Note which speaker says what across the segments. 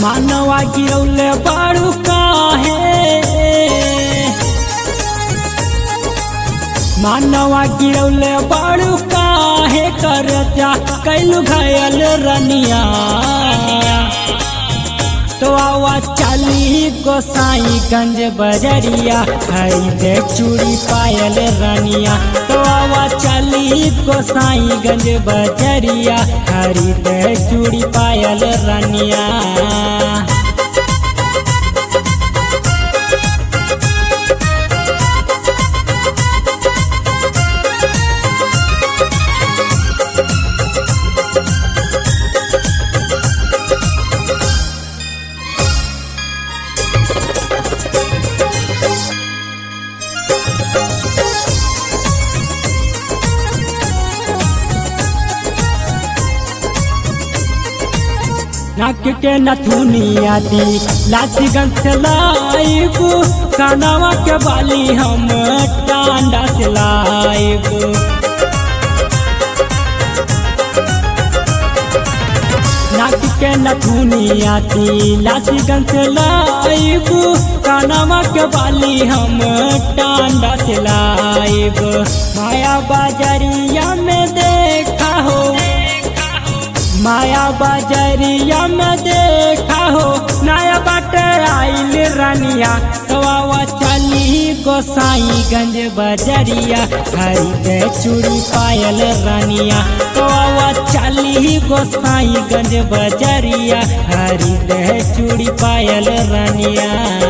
Speaker 1: मानवा गिरौले बाड़ू काहे मानवा गिरौले बाड़ू काहे कर जा कैलू घायल रनिया तो आवा चाली गोसाई गंज बजरिया खरीदे चूड़ी पायल रनिया तो आवा चाली गोसाई गंज बजरिया खरीदे चूड़ी पायल रनिया नाक के नथुनिया दी लाची गंज से लाइब कानवा के बाली हम टांडा से लाइब नाक के नथुनिया दी लाची गंज से लाइब कानवा के बाली हम टांडा से लाइब माया बाजरिया में देखा हो माया बाजरिया में देखा हो नया बाट आइल रनिया तवा चली गोसाई गंज बजरिया खरीदे चूड़ी पायल रनिया तवा चली गोसाई गंज बजरिया खरीदे चूड़ी पायल रनिया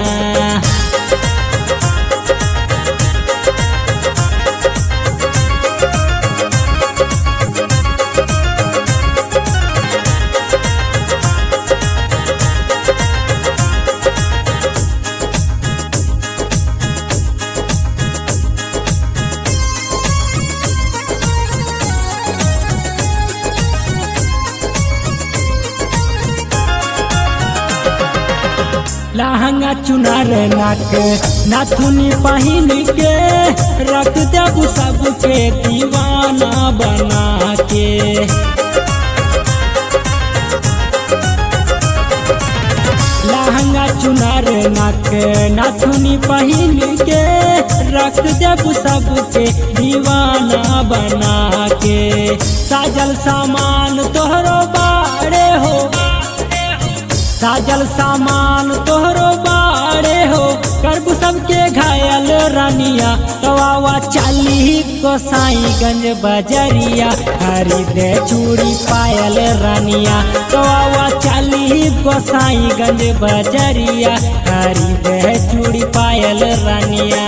Speaker 1: लहंगा चुनार नाक नाथुनी पहिन के रख देबू सबके दीवाना बना के लहंगा चुनार नाक नाथुनी पहिन के रख देबू सबके दीवाना बना के साजल सामान तोहरो बाड़े हो साजल सामान तोहरो बाड़े हो करबू सबके घायल रानिया तवा चाली गोसाई गंज बजरिया खरीदे चूड़ी पायल रानिया तवा चाली गोसाई गंज बजरिया खरीदे चूड़ी पायल रानिया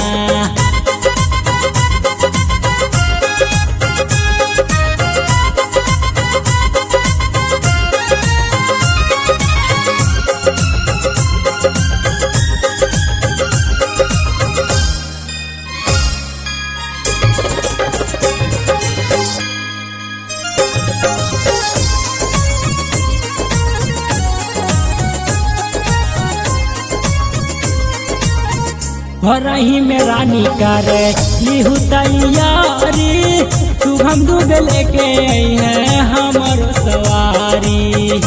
Speaker 1: भरही में रानी करे लिहू तैयारी तू हम दूध लेके आई है हमर सवारी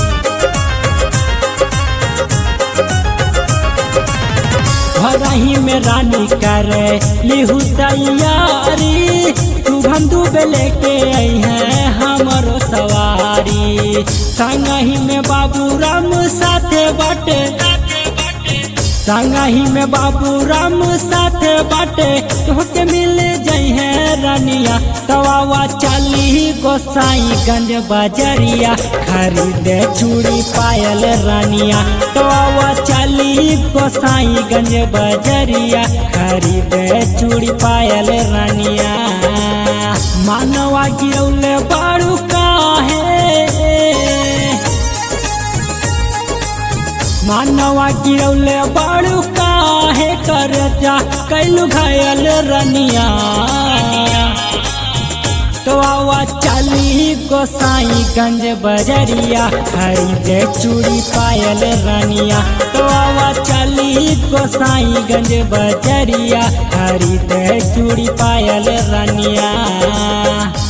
Speaker 1: भरही में रानी करे लिहू तैयारी तू हम दूध लेके आई है हमर सवारी संगही में बाबू राम साथे बटे संगही में बाबू राम साथे बाटे तोहके मिल जई है रानिया तवा चाली गोसाई गंज बजरिया खरीदे चूड़ी पायल रानिया तवा चाली गोसाई गंज बजरिया खरीदे चूड़ी पायल रानिया मानवा गिरौले बाड़ू काहे मानवा गिरौले बाड़ू काहे कर जा कैलू घायल रनिया तो आवा चाली गोसाई गंज बजरिया खरीदे चूड़ी पायल रनिया तो आवा चाली गोसाई गंज बजरिया खरीदे चूड़ी पायल रनिया